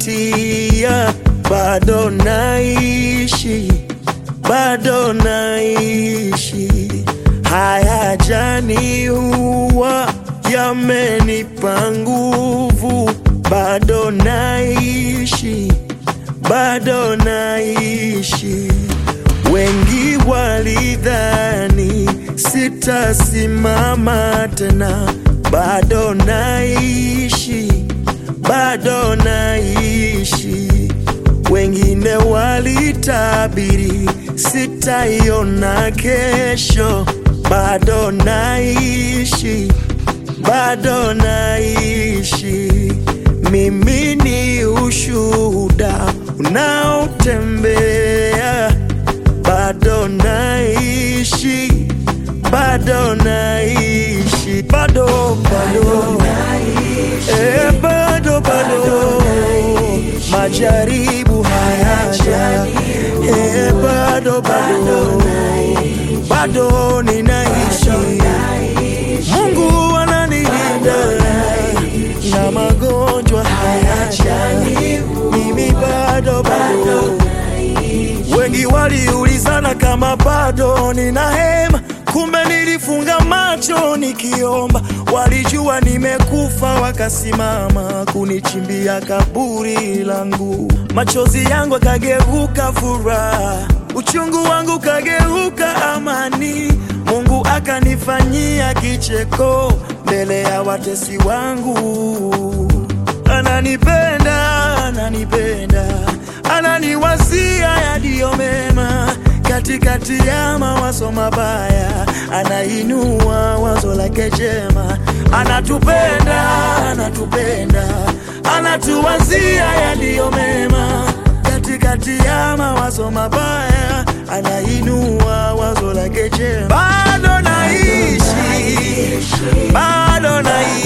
nazingatia, bado naishi, bado naishi. Haya jani huwa yamenipa nguvu, bado naishi, bado naishi. Wengi walidhani sitasimama tena, bado naishi, bado naishi. Wengine walitabiri sitaiona kesho, bado naishi, bado naishi. Mimi ni ushuhuda unaotembea, bado naishi, bado naishi, bado bado, eh, bado bado, majaribu hayaja, eh, bado bado, bado ninaishi, Mungu ananilinda na magonjwa hayaja, mimi bado bado. Wengi waliulizana kama bado nina hema, kumbe nilifunga macho nikiomba. Walijua nimekufa, wakasimama kunichimbia kaburi langu. Machozi yangu akageuka furaha, uchungu wangu kageuka amani. Mungu akanifanyia kicheko mbele ya watesi wangu. Ananipenda, ananipenda, ananiwazia yaliyo mema katikati ya mawazo mabaya, anainua wazo lake jema. Anatupenda, anatupenda, anatuwazia yaliyo mema katikati ya mawazo mabaya, anainua wazo lake jema. Bado naishi, bado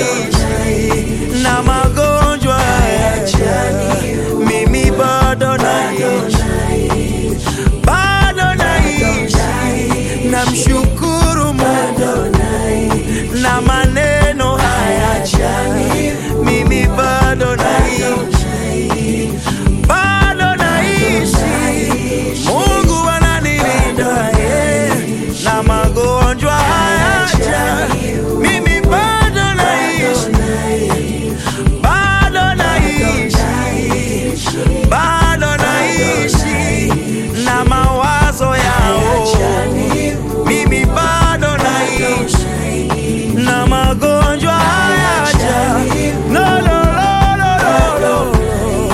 naishi na magonjwa hayaja, mimi bado naishi, bado naishi, namshukuru Mungu na maneno hayaja, mimi bado naishi, bado naishi, Mungu ananilinda eh, na magonjwa hayaja, mimi bado naishi, bado naishi, bado naishi na mawazo yao, mimi bado naishi na magonjwa hayaja, no, no, no, no, no, no.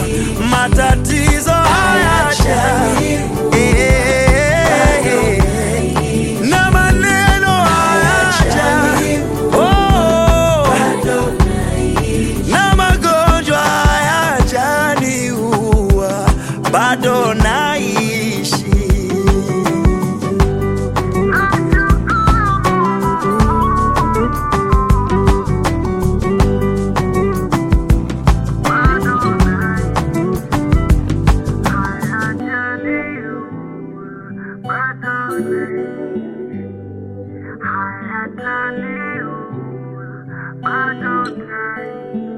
matatizo hayaja, eh, eh, eh. na maneno hayaja, oh, na magonjwa hayajaniua, bado naishi. Bado